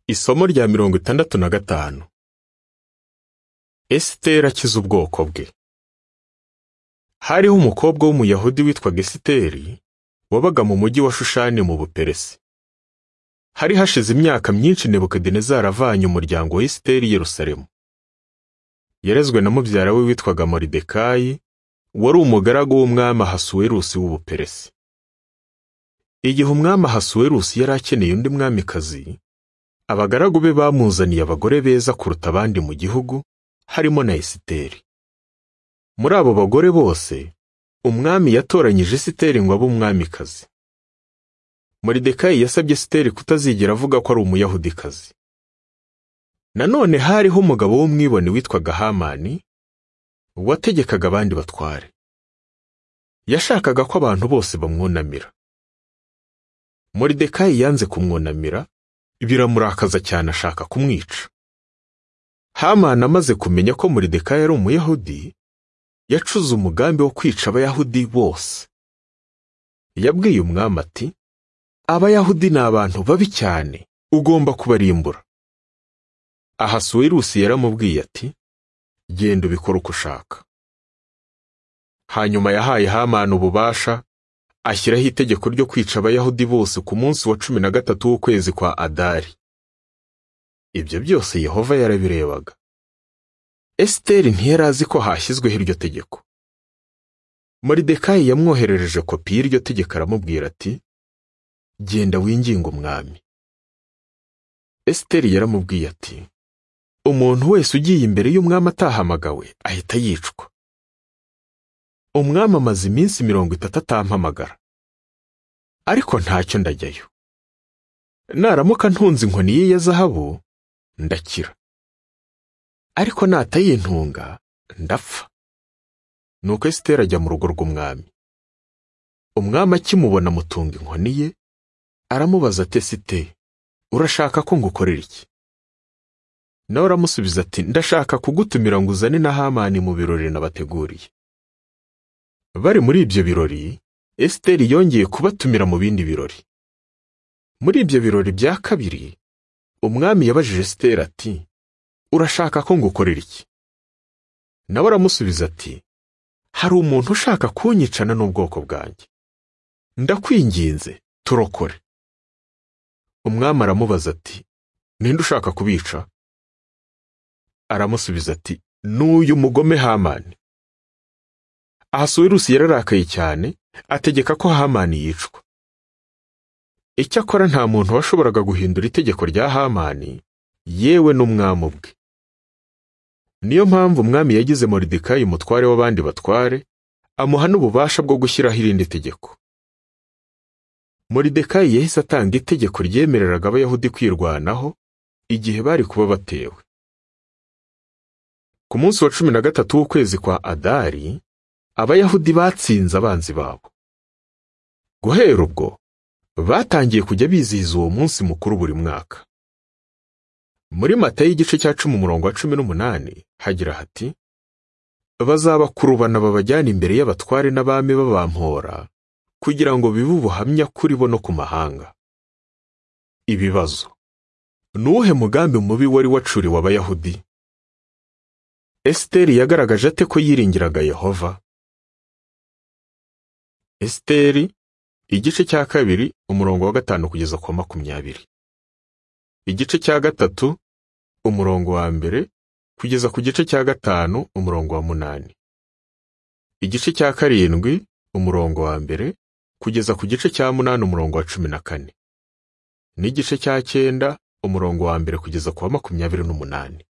Isomo rya mirongo itandatu na gatanu. Esiteri akiza ubwoko bwe. Hariho umukobwa w'umuyahudi witwaga Esiteri, wabaga mu mujyi wa Shushani mu Buperesi. Hari hashize imyaka myinshi Nebukadinezari avanye umuryango wa Esiteri i Yerusalemu. Yarezwe na mubyara we witwaga Moridekayi, wari umugaragu w'umwami Ahasuwerusi w'Ubuperesi. Igihe umwami Ahasuwerusi yari akeneye undi mwamikazi, abagaragu be bamuzaniye abagore beza kuruta abandi mu gihugu harimo na esiteri muri abo bagore bose umwami yatoranyije esiteri ngo abe umwamikazi moridekayi yasabye esiteri kutazigera avuga ko ari umuyahudikazi nanone hariho umugabo w'umwibone witwaga hamani wategekaga abandi batware yashakaga ko abantu bose bamwunamira moridekayi yanze kumwunamira biramurakaza cyane ashaka kumwica hamani amaze kumenya ko muridekayi ari umuyahudi yacuze umugambi wo kwica abayahudi bose yabwiye umwami ati abayahudi ni abantu babi cyane ugomba kubarimbura ahasuwerusi yaramubwiye ati genda ubikore uko ushaka hanyuma yahaye hamani ububasha ashyiraho itegeko ryo kwica abayahudi bose ku munsi wa cumi na gatatu w'ukwezi kwa adari ibyo byose yehova yarabirebaga esiteri ntiyari azi ko hashyizweho iryo tegeko moridekayi yamwoherereje kopi y'iryo tegeko aramubwira ati genda winginge umwami esiteri yaramubwiye ati umuntu wese ugiye imbere y'umwami atahamagawe ahita yicwa umwami amaze iminsi mirongo itatu atampamagara ariko ntacyo ndajyayo naramuka ntunze inkoni ye ya zahabu ndakira ariko natayintunga ndapfa nuko esiteri ajya mu rugo rw'umwami umwami akimubona amutunga inkoni ye aramubaza ati esite urashaka ko ngukorera iki nawe aramusubiza ati ndashaka kugutumira ngo uzane na hamani mu birori nabateguriye bari muri ibyo birori esiteri yongeye kubatumira mu bindi birori muri ibyo birori bya kabiri umwami yabajije esiteri ati urashaka ko ngukorera iki nawe aramusubiza ati hari umuntu ushaka kunyicana n'ubwoko bwanjye ndakwinginze turokore umwami aramubaza ati ninde ushaka kubica aramusubiza ati n'uyu mugome hamani ahasuwerusi yararakaye cyane ategeka ko hamani yicwa icyakora nta muntu washoboraga guhindura itegeko rya hamani yewe n'umwami ubwe niyo mpamvu umwami yagize moridekayi umutware w'abandi batware amuha n'ububasha bwo gushyiraho irindi tegeko moridekayi yahise atanga itegeko ryemereraga abayahudi kwirwanaho igihe bari kuba batewe ku munsi wa cumi na gatatu w'ukwezi kwa adari abayahudi batsinze abanzi babo guhera ubwo batangiye kujya bizihiza uwo munsi mukuru buri mwaka muri mata y'igice cya cumi umurongo wa cumi n'umunani hagira hati bazabakurubana babajyana imbere y'abatware n'abami babampora kugira ngo bibe ubuhamya kuri bo no ku mahanga ibibazo ni uwuhe mugambi mubi wari wacuriwe abayahudi esiteri yagaragaje ate ko yiringiraga yehova esiteri igice cya kabiri umurongo wa gatanu kugeza ku wa makumyabiri igice cya gatatu umurongo wa mbere kugeza ku gice cya gatanu umurongo wa munani igice cya karindwi umurongo wa mbere kugeza ku gice cya munani umurongo wa cumi na kane n'igice cya cyenda umurongo wa mbere kugeza ku wa makumyabiri n'umunani